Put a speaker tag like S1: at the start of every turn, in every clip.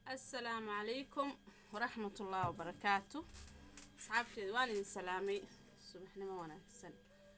S1: asalaamu calaykum waraxmatullaahi wabarakaatu asxaabteeda waan idin salaamay subaxnimo wanaagsan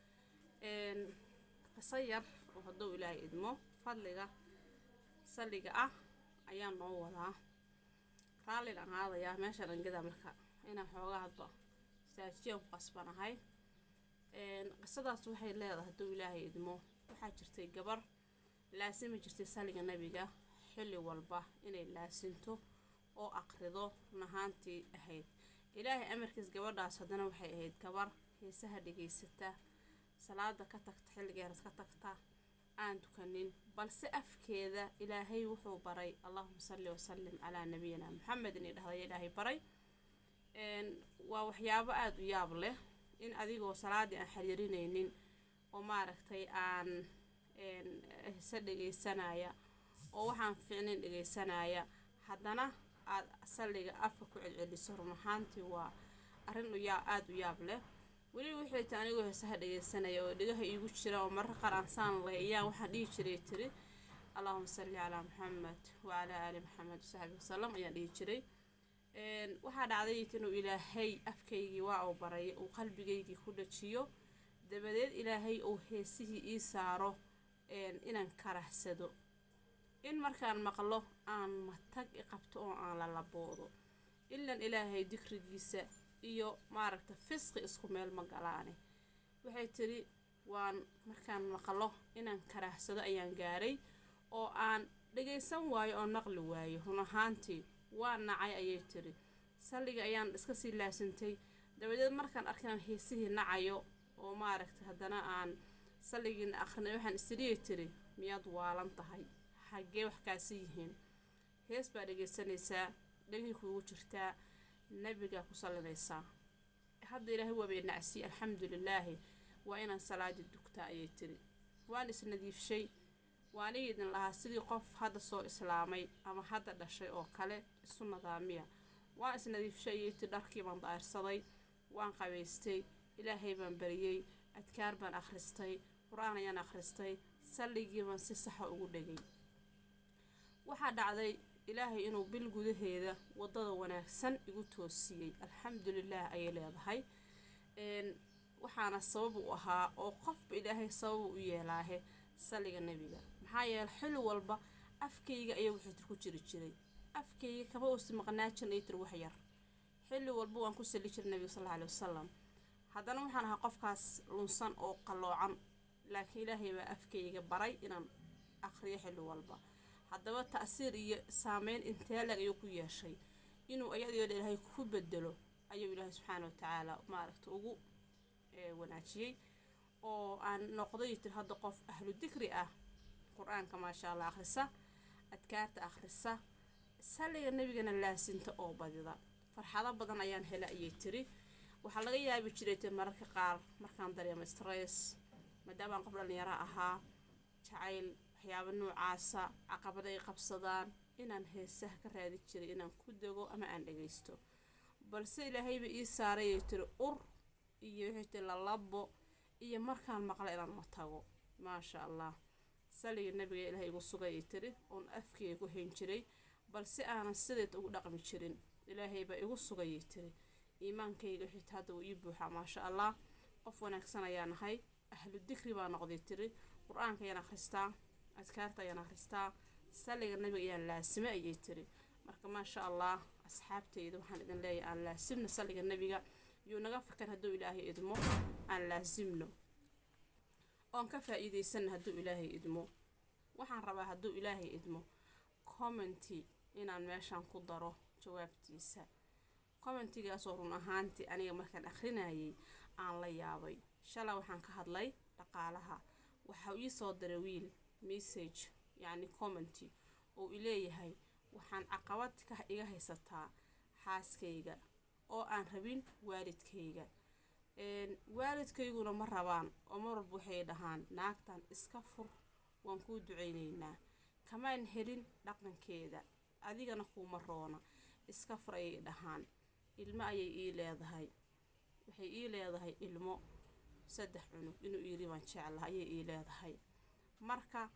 S1: qiso yar oo hadduu ilaahay idmo fadliga salliga ah ayaa noo wadaa raalligan aadayaa meesha dhangada marka inaan xoogaa hadba istaajiyan ku qasbanahay qisadaas waxay leedahay hadduu ilaahay idmo waxaa jirtay gabar laasimi jirtay salliga nabiga xilli walba inay laasinto oo aqrido run ahaantii ahayd ilaahay amarkiis gabadhaas haddana waxay ahayd gabar heesaha dhegaysata salaada ka tagta xilligeeras ka tagta aan tukanin balse afkeeda ilaahay wuxuu baray allahuma salli wasalim calaa nabiyina maxamed inay dhahday ilaahay baray waa waxyaabo aada u yaab leh in adigoo salaadii aan xiriirinaynin oo maaragtay aan heese dhegaysanaya oo waxaan fiicnayn dhegaysanaya haddana aada salliga afka ku celceliso run ahaantii waa arrin uyaa aada u yaab leh weliba waxay ta anigoo heesaha dhegaysanaya oo dhegaha iigu jira oo marar qaar aan saan leh iyaan waxaan dhihi jiray tiri allahuma salli calaa maxamed wacalaa aali maxamed wasaxbi wasalam ayaan dhihi jiray waxaa dhacday inuu ilaahay afkaygii waa uu baray uu qalbigaygii ku dhajiyo dabadeed ilaahay uu heesihii ii saaro inaan karahsado in markaan maqlo aan matag i qabto oo aan lalaboodo ilan ilaahay dikrigiisa iyo maaragta fisqi isku meel ma galaane waxay tiri waan markaan maqlo inaan karahsado ayaan gaaray oo aan dhagaysan waayo oo naqli waayo run ahaantii waa nacay ayay tiri salliga ayaan iska sii laasintay dabadeed markaan arkaan heesihii nacayo oo maaragta haddana aan salligiina akrinay waxaan isdhiyay tiri miyaad waalan tahay xaggee wax kaasi yihiin hees baa dhegaysanaysaa dhegay kuugu jirtaa nabigaa ku sallinaysaa hadda ilaahay waabay nacsiye alxamdulilaahi waa inaan salaadii dugtaa ayay tiri waan isnadiifshay waaniga idin lahaa sidii qof hadda soo islaamay ama hadda dhashay oo kale isu nadaamiya waan isnadiifshay ayay tiri dharkii baan daa'irsaday waan qabaystay ilaahay baan bariyey adkaar baan akhristay qur-aan ayaan akhristay salligii baan si saxa ugu dhegay waxaa dhacday ilaahay inuu bil gudaheeda waddada wanaagsan igu toosiyey alxamdulilaah ayay leedahay waxaana sabab u ahaa oo qofba ilaahay sabab u yeelaahe salliga nebiga maxaa yeele xilli walba afkayga ayaa wuxuu ku jiri jiray afkayga kama uusi maqnaa jirin ay tir wax yar xilli walba waan ku salli jiray nebiga sal alla alai wasalam haddana waxaan ahaa qofkaas lunsan oo qalloocan laakiin ilaahay baa afkayga baray inaan aqriyo xilli walba haddaba ta'siir iyo saameyn intee lag ayuu ku yeeshay inuu ayadoo ilaahay ku bedelo ayuu ilaahay subxaana wa tacaala maaragta ugu wanaajiyey oo aan noqday tir hadda qof ahlu dikri ah qur-aanka maasha allah akhrisa adkaarta akhrisa salliga nebigana laasinta oo badida farxado badan ayaan hela ayay tiri waxaa laga yaabi jiray te mararka qaar markaan dareemo stress maadaama aan qof dhallinyaro ahaa jacayl waxyaaba noocaasa caqabada ay qabsadaan inaan heesaha ka raadi jiray inaan ku dego ama aan dhagaysto balse ilaahayba ii saarayay tiri ur iyo wixii tiri lalabo iyo markaan maqla inaan ma tago maasha allah saliga nabiga ilaahay igu sugayay tiri oon afkeyga ku hayn jiray balse aanan sideed ugu dhaqmi jirin ilaahaybaa igu sugayay tiri iimaankayga xitaa hadda wuu ii buuxaa maasha allah qof wanaagsan ayaa nahay ahlu dikri baa noqday tiri qur-aanka ayaan akhristaa adkaarta ayaan akhristaa salliga nabiga ayaan laasime ayay tiri marka maasha allah asxaabteyda waxaan idin leeyahay aan laasimno salliga nabiga yuu naga fikar hadduu ilaahay idmo aan laasimno oon ka faa-iideysanna hadduu ilaahay idmo waxaan rabaa hadduu ilaahay idmo commenty inaan meeshaan ku daro jawaabtiisa commentigaasoo run ahaantii aniga markaan akhrinayay aan la yaabay shalay waxaan ka hadlay dhaqaalaha waxaa ii soo diray wiil message yacni commenty oo ileeyahay waxaan caqabad ka iga haysataa xaaskayga oo aan rabin waalidkayga waalidkayguna ma rabaan oo mar walba waxay dhahaan naagtan iska fur waan kuu duceyneynaa kamaan helin dhaqankeeda adigana kuuma roona iska fur ayay dhahaan ilmo ayay ii leedahay waxay ii leedahay ilmo saddex cunug inuu iiri baan jeclaha ayay ii leedahay marka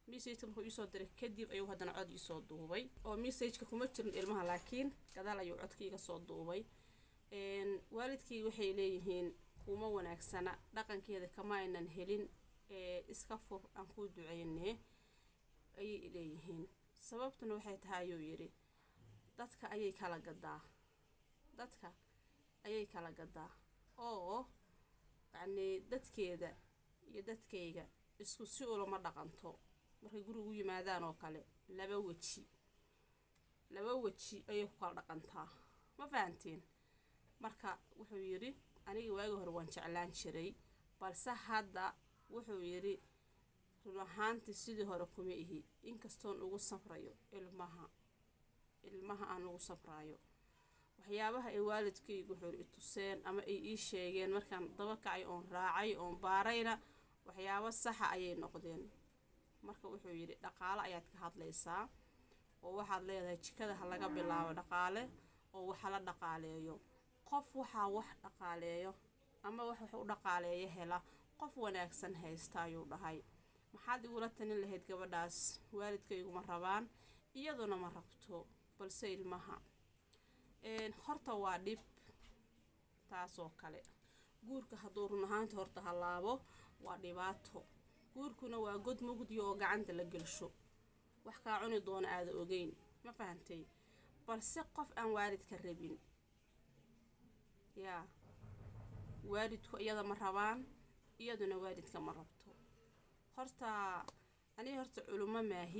S1: messageka markuu iisoo diray kadib ayuu haddana cod iisoo duubay oo messageka kuma jirin ilmaha laakiin gadaal ayuu codka iga soo duubay waalidkii waxay leeyihiin kuma wanaagsana dhaqankeeda kama aynan helin ee iska fur aan kuu duceynee ayay leeyihiin sababtuna waxay tahay ayuu yidhi dadka ayay kala gadaa dadka ayay kala gadaa oo yacnii dadkeeda iyo dadkayga isku si ulama dhaqanto markay gurigu yimaadaan oo kale laba weji laba weji ayay ku kala dhaqantaa ma fahanteen marka wuxuu yidhi aniga waagi hore waan jeclaan jiray balse hadda wuxuu yidhi run ahaantii sidii hore kuma ihi inkastoon ugu safrayo ilmaha ilmaha aan ugu safraayo waxyaabaha ay waalidkaygu wuxuu i tuseen ama ay ii sheegeen markaan daba kacay oon raacay oon baarayna waxyaabo saxa ayay noqdeen marka wuxuu yidhi dhaqaale ayaad ka hadlaysaa oo waxaad leedahay jikada ha laga bilaabo dhaqaale oo waxa la dhaqaaleeyo qof waxaa wax dhaqaaleeyo ama wax wax u dhaqaaleeyo hela qof wanaagsan haysta ayuu dhahay maxaad igula talin lahayd gabadhaas waalidkayguma rabaan iyaduna ma rabto balse ilmaha horta waa dhib taasoo kale guurka hadduu run ahaanta horta hallaabo waa dhibaato guurkuna waa god mugdiya oo gacanta la gelsho wax kaa cuni doona aada ogeyn ma fahantay balse qof aan waalidka rabin yaa waalidku iyada ma rabaan iyaduna waalidka ma rabto horta aniga horta culimo maahi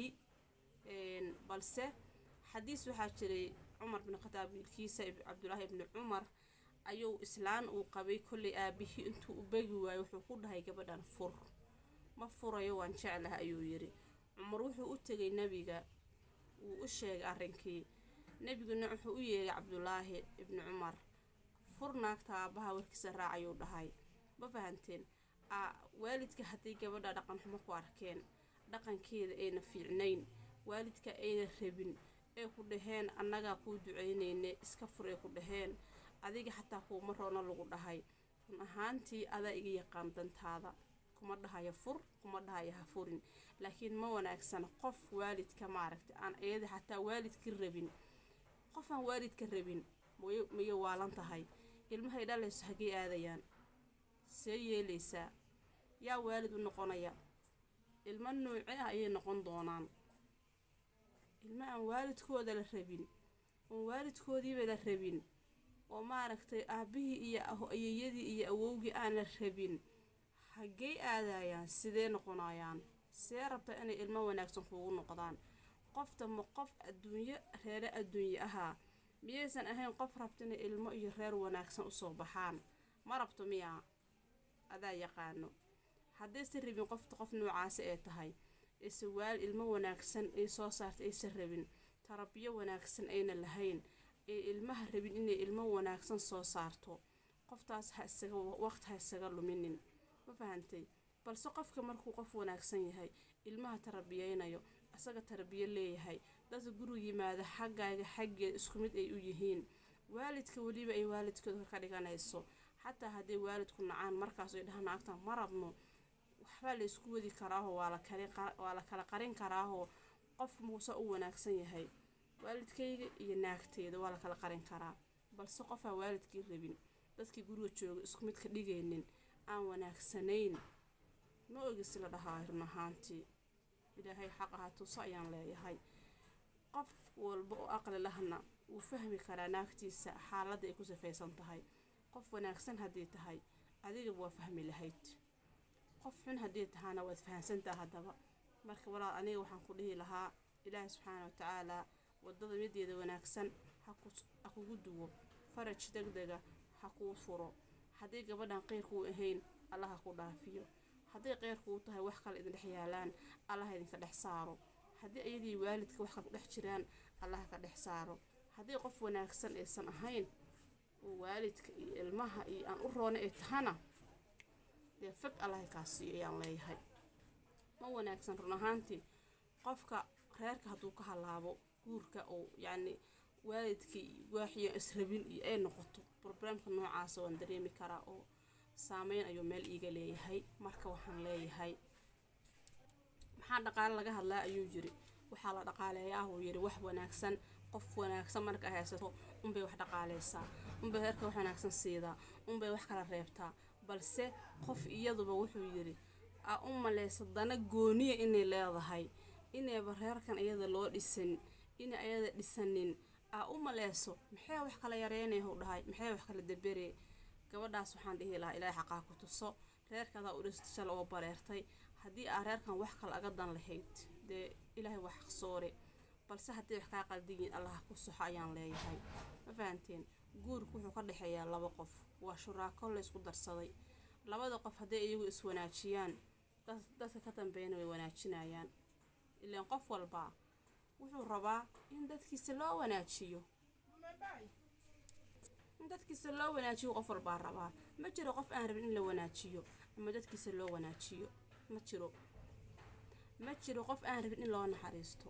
S1: balse xadiis waxaa jiray cumar bin khataab wiilkiisa cabdulaahi ibni cumar ayuu islaan uu qabay kollay aabihii intuu u begi waayo wuxuu ku dhahay gabadhan fur ma furayo waan jeclaha ayuu yidhi cumar wuxuu u tegay nebiga wuu u sheegay arrinkii nebiguna wuxuu u yeegay cabdulaahi ibni cumar fur naagta aabbaha warkiisa raacayuu dhahay ma fahanteen waalidka hadday gabadha dhaqan xumo ku arkeen dhaqankeeda ayna fiicnayn waalidka ayna rabin ee ku dhaheen annagaa kuu duceynayne iska fur ay ku dhaheen adiga xataa kuuma roona lagu dhahay run ahaantii adaa iga yaqaan dantaada kuma dhahayo fur kuma dhahayo ha furin laakiin ma wanaagsana qof waalidka maaragta aan iyada xataa waalidka rabin qof aan waalidka rabin miyay waalan tahay ilmahay dhalayso hagee aadayaan see yeelaysaa yaa waalid u noqonaya ilmo nuuce ah ayay noqon doonaan ilmo aan waalidkooda la rabin oon waalidkoodiiba la rabin oo maaragtay aabbihii iyo ayeeyadii iyo awowgii aan la rabin haggey aadayaan sidee noqonayaan see rabta inay ilmo wanaagsan kuugu noqdaan qofta ma qof adduunyo reere adduunye ahaa miyaysan ahayn qof rabta inay ilmo iyo reer wanaagsan usoo baxaan ma rabto miyaa adaa yaqaano haddaysan rabin qofta qof noocaasi ay tahay ise waal ilmo wanaagsan ay soo saarta aysan rabin tarabiyo wanaagsan ayna lahayn ee ilmaha rabin inay ilmo wanaagsan soo saarto qoftaas ha isaga waqti ha isaga luminin ma fahantay balse qofka markuu qof wanaagsan yahay ilmaha tarabiyeynayo isaga tarabiyo leeyahay dadka guriga yimaada xaggaaga xaggeed isku mid ay u yihiin waalidka weliba ay waalidkooda ka dhiganayso xataa hadday waalidku nacaan markaas ay dhahaan naagtan ma rabno waxbaa la isku wadi karaaho waa la kala qarin karaaho qof muuse u wanaagsan yahay waalidkayga iyo naagteeda waa la kala qarin karaa balse qofaa waalidkii rabin dadkii guriga jooga isku mid ka dhigaynin aan wanaagsanayn ma ogis la dhahaa run ahaantii ilaahay xaq ahaa tuso ayaan leeyahay qof walba oo aqli lahna wuu fahmi karaa naagtiisa xaaladda ay ku safaysan tahay qof wanaagsan haddii tahay adigaba waa fahmi lahayd qof xun haddii tahaana waad fahamsantaha haddaba marka walaal aniga waxaan ku dhihi lahaa ilaahay subxaana wa tacaalaa waddada mideeda wanaagsan ha kugu duwo faraj deg dega ha kuu furo haddii gabadhan qeyrkuu ahayn allah ha ku dhaafiyo hadday qeyrkuu tahay wax kale idin dhex yaalaan allah idinka dhex saaro haddii iyadii waalidka wax kale ku dhex jiraan allah ka dhex saaro haddii qof wanaagsan aysan ahayn oo waalidka iyo ilmaha iyo aan u roona ay tahana dee fog allahay kaa siiyo ayaan leeyahay ma wanaagsan run ahaantii qofka reerka hadduu ka halaabo guurka oo yacni waalidkii waaxiyo israbin iyo ay noqoto broblemka noocaasa waan dareemi karaa oo saameyn ayuu meel iiga leeyahay marka waxaan leeyahay maxaa dhaqaale laga hadlaa ayuu yiri waxaa la dhaqaaleeyaa uu yiri wax wanaagsan qof wanaagsan marka haysato unbay wax dhaqaaleysaa unbay reerka wax wanaagsan siidaa unbay wax kala reebtaa balse qof iyaduba wuxuu yiri aa u maleysa dana gooniya inay leedahay inayba reerkan iyada loo dhisan inay ayada dhisanin aa u maleyso maxay wax kala yareynaya u dhahay maxay wax kala daberee gabadhaas waxaan dhihi lahaa ilaahay xaqaa ku tuso reerkaadaa u dhistay shala oo bareertay haddii aa reerkan wax kale aga dan lahayd dee ilaahay waa xaqsoore balse haddii wax kaa qaldiyiin allaha ku soxo ayaan leeyahay ma fahanteen guurku wuxuu ka dhexeeyaa laba qof waa shuraako la isku darsaday labada qof hadday iyagu iswanaajiyaan dadka ka dambeeyana way wanaajinayaan ilaan qof walbaa wuxuu rabaa in dadkiisa loo wanaajiyo in dadkiisa loo wanaajiyo qof walbaa rabaa ma jiro qof aan rabin in la wanaajiyo ama dadkiisa loo wanaajiyo ma jiro ma jiro qof aan rabin in loo naxariisto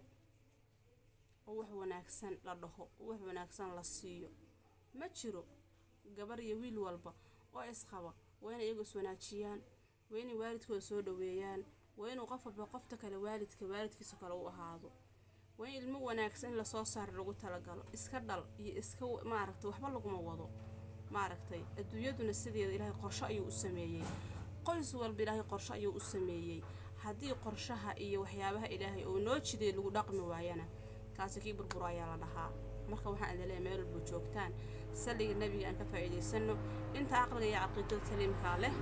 S1: oo wax wanaagsan la dhaho oo wax wanaagsan la siiyo ma jiro gabar iyo wiil walba oo isqaba waa inay iyagu iswanaajiyaan waa inay waalidkooda soo dhaweeyaan waa inuu qof walba qofta kale waalidka waalidkiisa kale u ahaado waa in ilmo wanaagsan in lasoo saaro lagu talagalo iska dhal iyo iska maaragtay waxba laguma wado maaragtay adduunyaduna sideeda ilaahay qorsho ayuu u sameeyey qoys walba ilaahay qorsho ayuu u sameeyey haddii qorshaha iyo waxyaabaha ilaahay oo noo jiday lagu dhaqmi waayana kaasi kii burburo ayaa la dhahaa marka waxaan idin leeyahay meel walba joogtaan salliga nebiga aan ka faa'iidaysano inta aqliga iyo caqiidada saliimkaa leh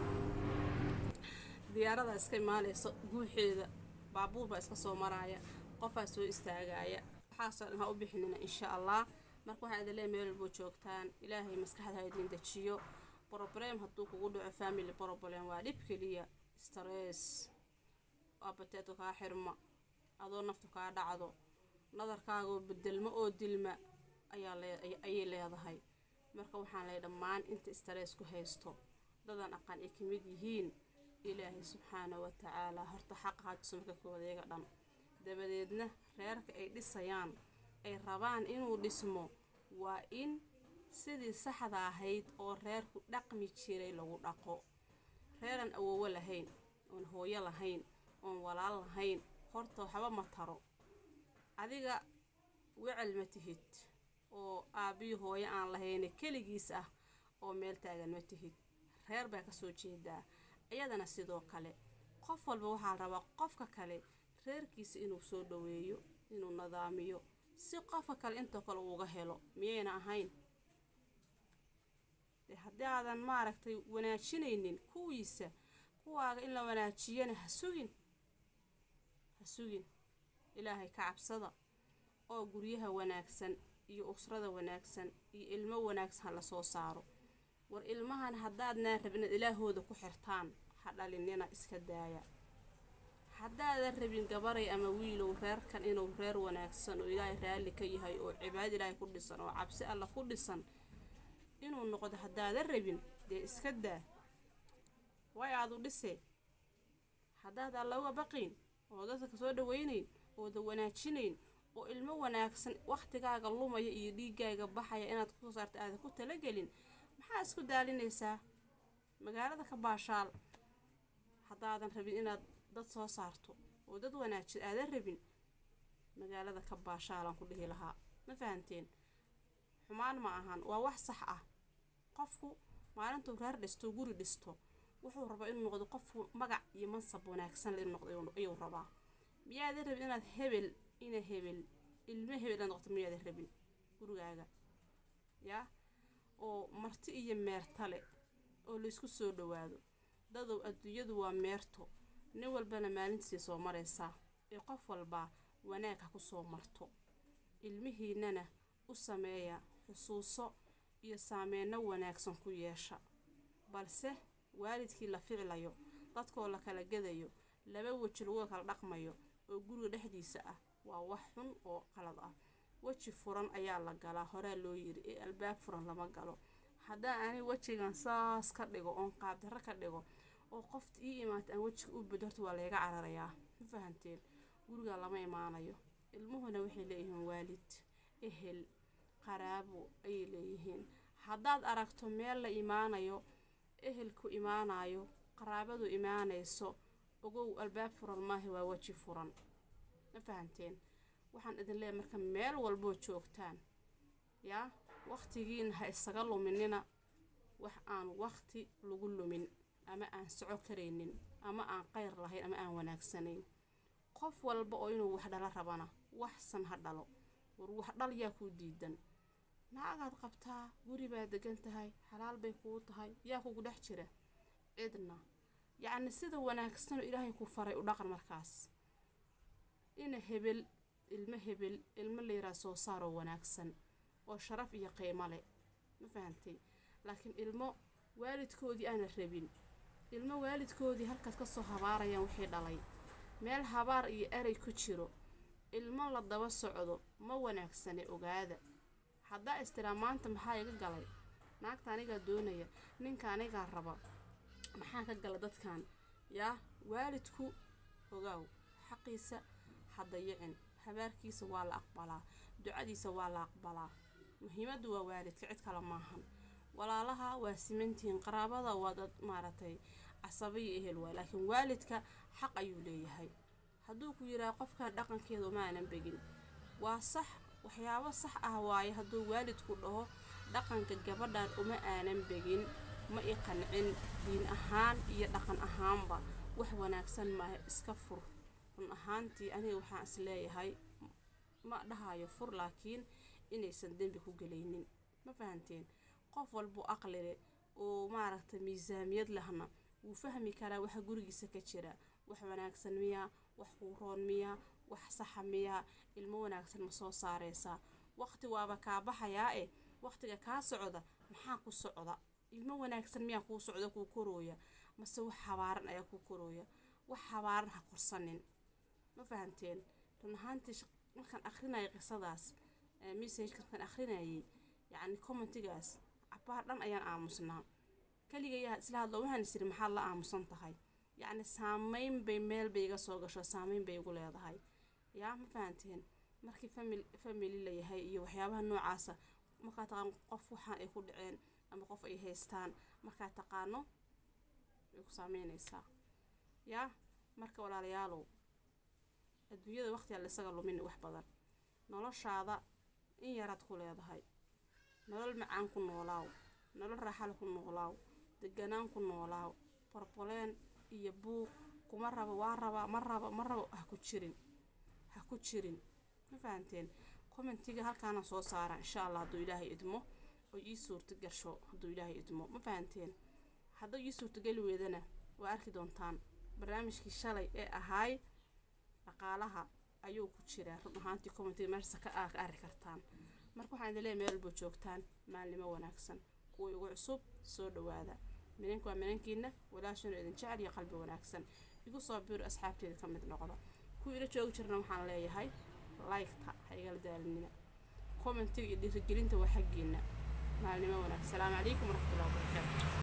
S1: diyaarada iska imaanaysa guuxeeda baabuur baa iska soo maraaya qofaa soo istaagaya waxaasoo dhan ha u bixinina insha allah marka waxaan idin leeyahay meel walba joogtaan ilaahay maskaxda ha idin dejiyo problem hadduu kugu dhaco family problem waa dhib keliya stress abateedka kaa xirma adoo naftu kaa dhacdo nadarkaagoo bedelmo oo dilma ayaa ayay leedahay marka waxaan leeyahay dhammaan inta stress ku haysto dadan aqan ay ka mid yihiin ilaahay subxaana wa tacaala horta xaqa hatuso marka koodayaga dhan dabadeedna reerka ay dhisayaan ay rabaan inuu dhismo waa in sidii saxda ahayd oo reerku dhaqmi jiray lagu dhaqo reeran awoowo lahayn oon hooyo lahayn oon walaal lahayn horta waxba ma taro adiga wecel ma tihid oo aabbiyo hooyo aan lahayne keligiis ah oo meel taagan ma tihid reer baa kasoo jeedaa iyadana sidoo kale qof walba waxaa rabaa qofka kale reerkiisa inuu soo dhaweeyo inuu nadaamiyo si qofka kale intoo kale uuga helo miyayna ahayn dee haddii aadan maaragtay wanaajinaynin kuwiisa kuwaaga in la wanaajiyana ha sugin ha sugin ilaahay ka cabsada oo guryaha wanaagsan iyo usrada wanaagsan iyo ilmo wanaagsan ha lasoo saaro war ilmahan haddaadnaa rabin inaad ilaahooda ku xirtaan ha dhalinina iska daaya haddaadan rabin gabaray ama wiilow reerkan inuu reer wanaagsan oo ilaahay raalli ka yahay oo cibaado ilaahay ku dhisan oo cabsi alla ku dhisan inuu noqdo haddaadan rabin dee iska daa way aadu dhisee haddaad alla uga baqiin oo dadka kasoo dhawaynayn ooda wanaajinayn oo ilmo wanaagsan wakhtigaaga lumaya iyo dhiigaaga baxaya inaad kusoo saarta aadan ku talagelin maxaa isku daalinaysaa magaalada ka baashaal haddaadan rabin inaad dad soo saarto oo dad wanaajid aadan rabin magaalada ka baashaalaan ku dhihi lahaa ma fahanteen xumaan ma ahan waa wax sax ah qofku maalintuu reer dhisto guri dhisto wuxuu rabaa inuu noqdo qofku magac iyo mansab wanaagsan le inuu noqdo ayuu rabaa miyaadan rabin inaad hebel ina hebel ilmo hebel inaad noqoto miyaadan rabin gurigaaga yaa oo marti iyo meertale oo laysku soo dhawaado dadow adduunyadu waa meerto nin walbana maalintiisay soo maraysaa ee qof walbaa wanaag ha ku soo marto ilmihiinana u sameeya xusuuso iyo saameyno wanaagsan ku yeesha balse waalidkii la ficlayo dadkoo la kala gadayo laba weji lagu kala dhaqmayo oo guriga dhexdiisa ah waa wax xun oo qalad ah weji furan ayaa la galaa horaa loo yiri ee albaab furan lama galo haddaan ani wejigan saas ka dhigo oon qaabdarro ka dhigo oo qofta ii imaata aan wejiga u bedo horta waa layga cararayaa ma fahanteen guriga lama imaanayo ilmuhuna waxay leeyihiin waalid ehel qaraabo ayay leeyihiin haddaad aragto meel la imaanayo ehelku imaanayo qaraabadu imaanayso ogow albaab furan maaha waa weji furan ma fahanteen waxaan idin leeyahay marka meel walboo joogtaan yaa waqtigiina ha isaga luminina wax aan waqti lagu lumin ama aan soco karaynin ama aan qayr lahayn ama aan wanaagsanayn qof walba oo inuu wax dhalo rabana waxsan ha dhalo war wax dhal yaa kuu diidan naagaad qabtaa guri baad degan tahay xalaal bay kuu tahay yaa kugu dhex jira cidna yacni sida wanaagsan oo ilaahay ku faray u dhaqan markaas ina hebel ilmo hebel ilmo layraa soo saaroo wanaagsan oo sharaf iyo qiimo leh ma fahantay laakiin ilmo waalidkoodii aana rabin ilmo waalidkoodii halkaas ka soo habaarayaan wixii dhalay meel habaar iyo erey ku jiro ilmo la daba socdo ma wanaagsane ogaada haddaa istiraa maanta maxaa iga galay naagta anigaa doonaya ninka anigaa raba maxaa ka gala dadkan yaa waalidku ogaaw xaqiisa ha dayicin habaarkiisa waa la aqbalaa ducadiisa waa la aqbalaa muhiimaddu waa waalidka cid kale maahan walaalaha waa simantihiin qaraabada waa dad maaragtay casabiyo ehel waay laakiin waalidka xaq ayuu leeyahay hadduu ku yidhaha qofkan dhaqankeeda uma aanan begin waa sax waxyaabo sax ah waaye hadduu waalidku dhaho dhaqanka gabadhan uma aanan begin ma i qancin diin ahaan iyo dhaqan ahaanba wax wanaagsan maaha iska fur run ahaantii aniga waxaan is leeyahay ma dhahayo fur laakiin inaysan dembi ku gelaynin ma fahanteen qof walbuu aqlile oo maaragtay miisaamiyad lahna wuu fahmi karaa waxa gurigiisa ka jira wax wanaagsan miyaa wax quuroon miyaa wax saxa miyaa ilmo wanaagsan ma soo saareysaa waqti waaba kaa baxayaa eh waqtiga kaa socda maxaa ku socda ilmo wanaagsan miyaa kuu socda kuu korooya mase wax habaaran ayaa kuu korooya wax habaaran ha korsanin ma fahanteen run ahaantii markaan akrinaya qisadaas message markaan akrinayay yacni commentigaas cabaar dhan ayaan aamusnaa keligayaa isla hadlo waxaan isiri maxaad la aamusan tahay yacni saameyn bay meel bay iga soo gasho saameyn bay igu leedahay yaa ma fahanteen markii famil family la yahay iyo waxyaabaha noocaasa markaa taqaan qof waxaan ay ku dhaceen ama qof ay haystaan markaa taqaano way ku saameynaysaa yaa marka walaalayaalow adduunyada waqtigaa la isaga lumin wax badan noloshaada in yaraad ku leedahay nolol macaan ku noolaaw nolol raaxale ku noolaaw deganaan ku noolaaw borboleen iyo buuq kuma rabo waa rabaa ma rabo ma rabo ha ku jirin ha ku jirin ma fahanteen commentiga halkaana soo saara insha allah hadduu ilaahay idmo oo ii suurta gasho hadduu ilaahay idmo ma fahanteen hadduu ii suurtageli weedana waa arki doontaan barnaamijkii shalay ee ahaay dhaqaalaha ayuu ku jiraa run ahaantii commentiga meesha ka ka arki kartaan marka waxaan idin leeyahay meel walba joogtaan maalnimo wanaagsan kuwa igu cusub soo dhawaada minanka waa minankiina walaashana idin jecel iyo qalbi wanaagsan igu soo biiro asxaabteeda ka mid noqda kuwa ila joogi jirna waxaan leeyahay liketa ha igala daalinina commentiga iyo dhiirigelinta waa xaggiina maalnimo wanaagsan salaamu calaykum waraxmatullahi wabarakaatu